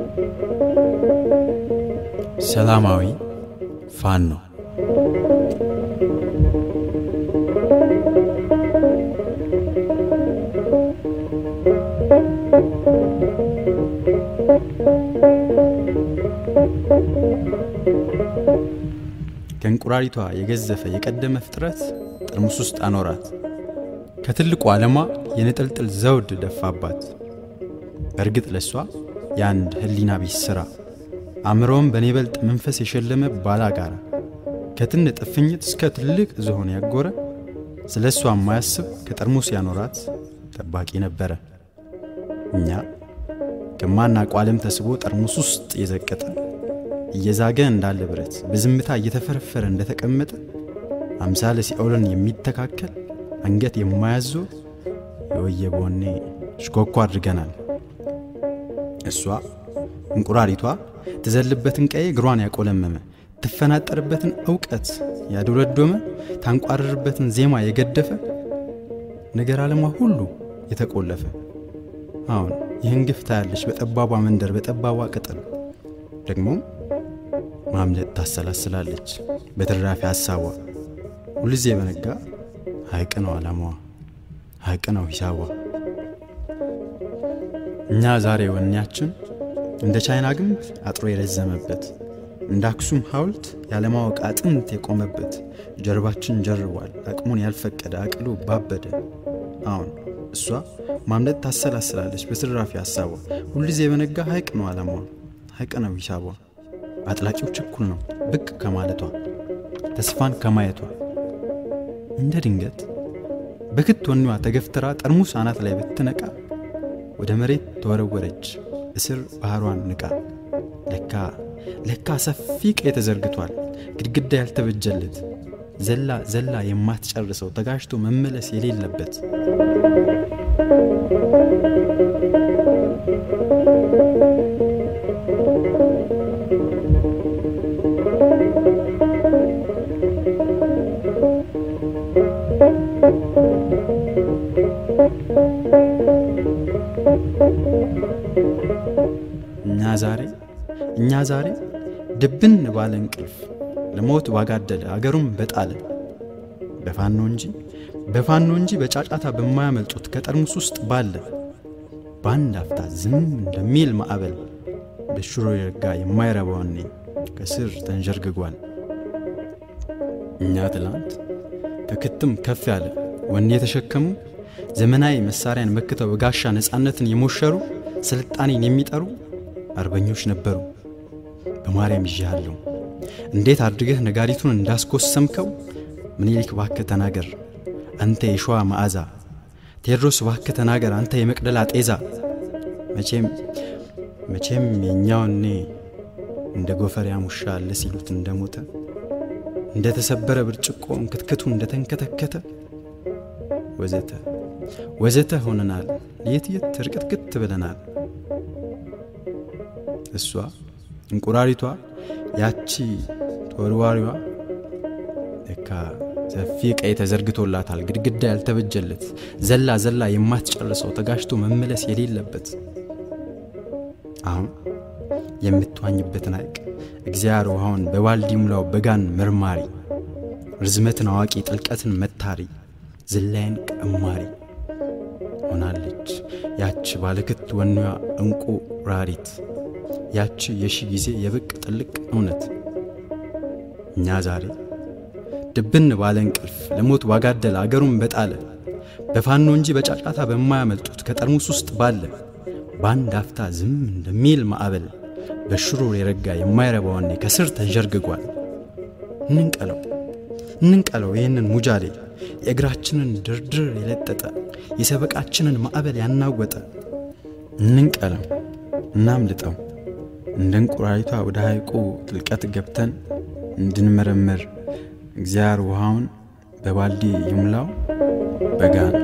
ሰላማዊ ፋኖ ከእንቁራሪቷ የገዘፈ የቀደመ ፍጥረት ጠርሙስ ውስጥ አኖራት። ከትልቁ ዓለሟ የንጥልጥል ዘውድ ደፋባት። በእርግጥ ለሷ የአንድ ህሊና ቢስ ሥራ አእምሮውን በኔ በልጥ መንፈስ የሸለመ ባላጋራ ከትን ጥፍኝት እስከ ትልቅ ዝሆን ያጎረ ስለ እሷ የማያስብ ከጠርሙስ ያኖራት ጠባቂ ነበረ። እኛ ከማናውቀው ዓለም ተስቦ ጠርሙስ ውስጥ የዘቀጠ እየዛገ እንዳለ ብረት በዝምታ እየተፈረፈረ እንደተቀመጠ አምሳለ ሲኦልን የሚተካከል አንገት የማያዞር የወየበ ወኔ ሽኮኮ አድርገናል። እሷ እንቁራሪቷ ትዘልበትን ቀዬ እግሯን ያቆለመመ ትፈናጠርበትን እውቀት ያዶለዶመ ታንቋርርበትን ዜማ የገደፈ ነገር ዓለሟ ሁሉ የተቆለፈ አሁን ይህን ግፍ ታያለች በጠባቧ መንደር በጠባቧ ቅጥር ደግሞ ማምለጥ ታሰላስላለች በትራፊ ሐሳቧ ሁልዜ በነጋ ሐይቅ ነው ዓላማዋ ሐይቅ ነው ሂሳቧ እኛ ዛሬ ወኔያችን እንደ ቻይና ግንብ አጥሮ የረዘመበት እንደ አክሱም ሐውልት ያለማወቅ አጥንት የቆመበት ጀርባችን ጀርቧል አቅሙን ያልፈቀደ አቅሉ ባበደ አሁን እሷ ማምለጥ ታሰላስላለች በትራፊ ሐሳቧ ሁልጊዜ በነጋ ሐይቅ ነው ዓላማዋ ሐይቅ ነው ሂሳቧ አጥላቂው ችኩል ነው ብቅ ከማለቷ ተስፋን ከማየቷ እንደ ድንገት በክት ወኔዋ ተገፍትራ ጠርሙስ አናት ላይ ብትነቃ ወደ መሬት ተወረወረች እስር ባህሯን ንቃ ለካ ለካ ሰፊ ቀይ ተዘርግቷል ግድግዳ ያልተበጀለት ዘላ ዘላ የማትጨርሰው ተጋጅቶ መመለስ የሌለበት እኛ ዛሬ እኛ ዛሬ ድብን ባለ እንቅልፍ ለሞት ባጋደለ አገሩም በጣለ በፋኖ እንጂ በፋኖ እንጂ በጫጫታ በማያመልጡት ከጠርሙስ ውስጥ ባለ በአንድ አፍታ ዝም እንደሚል ማዕበል በሽሮ የረጋ የማይረባ ወኔ ከስር ተንዠርግጓል። እኛ ትላንት ከክትም ከፍ ያለ ወኔ የተሸከሙ ዘመናዊ መሳሪያን መክተው በጋሻ ነፃነትን የሞሸሩ ስልጣኔን የሚጠሩ አርበኞች ነበሩ። በማርያም ይዣለሁ እንዴት አድርገህ ነጋሪቱን እንዳስኮሰምከው ምኒልክ ባክህ ተናገር አንተ የሸዋ መዓዛ፣ ቴዎድሮስ ባክህ ተናገር አንተ የመቅደላ ጤዛ። መቼም መቼም የእኛውኔ እንደ ጎፈሪያ ሙሻ አለ ሲሉት እንደሞተ እንደ ተሰበረ ብርጭቆ እንክትክቱ እንደተንከተከተ ወዘተ ወዘተ ሆነናል። የት የት ርቅትክት ብለናል። እሷ እንቁራሪቷ ያቺ ተወርዋሪዋ ለካ ሰፊ ቀይ ተዘርግቶላታል ግድግዳ ያልተበጀለት ዘላ ዘላ የማትጨርሰው ተጋጅቶ መመለስ የሌለበት አሁን የምትዋኝበትን ሐይቅ እግዚአብሔር ውሃውን በባልዲ ሙላው በጋን መርማሪ ርዝመትን አዋቂ ጥልቀትን መታሪ ዝላይን ቀማሪ ሆናለች ያች ባለክት ወኔዋ እንቁ ራሪት ያች የሺ ጊዜ የብቅ ጥልቅ እውነት እኛ ዛሬ ድብን ባለ እንቅልፍ ለሞት ባጋደለ አገሩን በጣለ በፋኖ እንጂ በጫጫታ በማያመልጡት ከጠርሙስ ውስጥ ባለ በአንድ አፍታ ዝም እንደሚል ማዕበል በሽሩር የረጋ የማይረባ ወኔ ከስር ተንዠርግጓል። እንንቀለው እንንቀለው ይህንን ሙጃሌ የእግራችንን ድርድር የለጠጠ የሰበቃችንን ማዕበል ያናወጠ እንንቀለው እናምልጠው እንደ እንቁራሪቷ ወደ ሐይቁ ጥልቀት ገብተን እንድንመረመር እግዚአብሔር ውሃውን በባልዲ ይሙላው በጋን